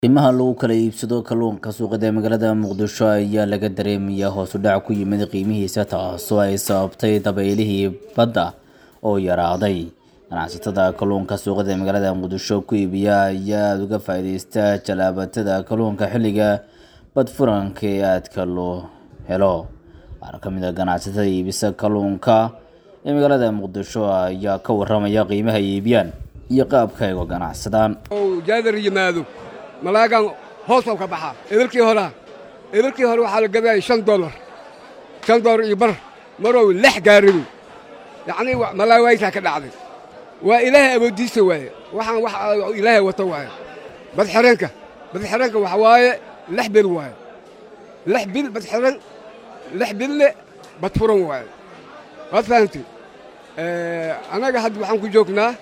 qiimaha lagu kala iibsado kalluunka suuqyada ee magaalada muqdisho ayaa laga dareemayaa hoos u dhac ku yimid qiimihiisa taasoo ay sababtay dabaylihii badda oo yaraaday ganacsatada kalluunka suuqyada ee magaalada muqdisho ku iibiya ayaa aada uga faa'iideysta jalaabatada kalluunka xilliga badfuranka ee aadka loo helo qaar ka mid a ganacsatada iibisa kalluunka ee magaalada muqdisho ayaa ka waramaya qiimaha ay iibiyaan iyo qaabka ay uga ganacsadaan jaadar yimaado malaagan hoosow ka baxaa ebalkii horaa ebalkii hore waxaa la gadaya shan dolar shan dolar iyo bar marow lex gaaribu yacnii malaawaytaa ka dhacday waa ilaahay awooddiisa waaye waxaan wax ilaahay wato waaye badxireenka badxireenka waxa waaye lex bil waaye lex bil badxiren lex bille badfuran waaye waad fahamtay annaga hadda waxaan ku joognaa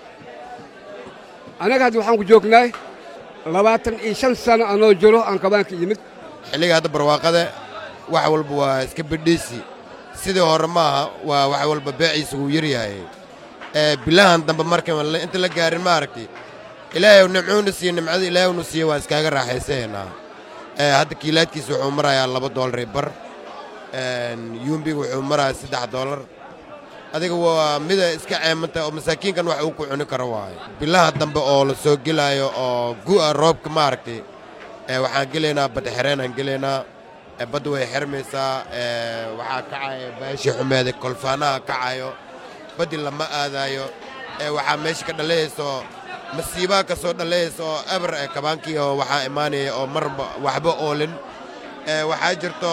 annaga hadda waxaan ku joognaa labaatan iyo shan sano anoo jiro aan kabaanka yimid xilliga hadda barwaaqada wax walba waa iska bidhiisi sidii hore maaha waa wax walba beeciisa wuu yar yahay bilahan dambe marka inta la gaarin ma aragtay ilaahay nimcuuna siiye nimcada ilaahaynu siiye waan iskaaga raaxaysaynaa hadda kiilaadkiisa wuxuu marayaa laba doolar bar yuumbiga wuxuu marayaa saddex doolar adiga waa mida iska ceemanta oo masaakiinkan wax uu ku cuni karo waayo bilaha dambe oo la soo gelaayo oo gu'a roobka ma aragtay waxaan gelaynaa badxereenaan gelaynaa badda way xirmaysaa waxaa kacayo baashii xumeeda kolfaanaha kacayo baddi lama aadaayo waxaa meesha ka dhalayayso masiibaha ka soo dhalayaysa oo eber kabaankii oo waxaa imaanaya oo marba waxba oolin waxaa jirto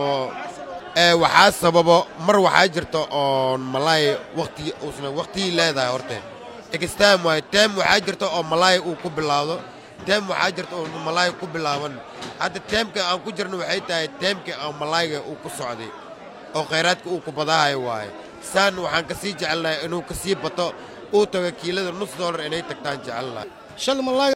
waxaa sababo mar waxaa jirta oon malaay waqti uusna waqtigii leedahay horte extam waayo teem waxaa jirta oo malaay uu ku bilaawdo teem waxaa jirta oo malaay ku bilaaban hadda teemka aan ku jirno waxay tahay teemka oo malaayga uu ku socday oo khayraadka uu ku badahayo waaye saan waxaan ka sii jecelnahay inuu ka sii bato uu tago kiilada nus doolar inay tagtaan jecelnahay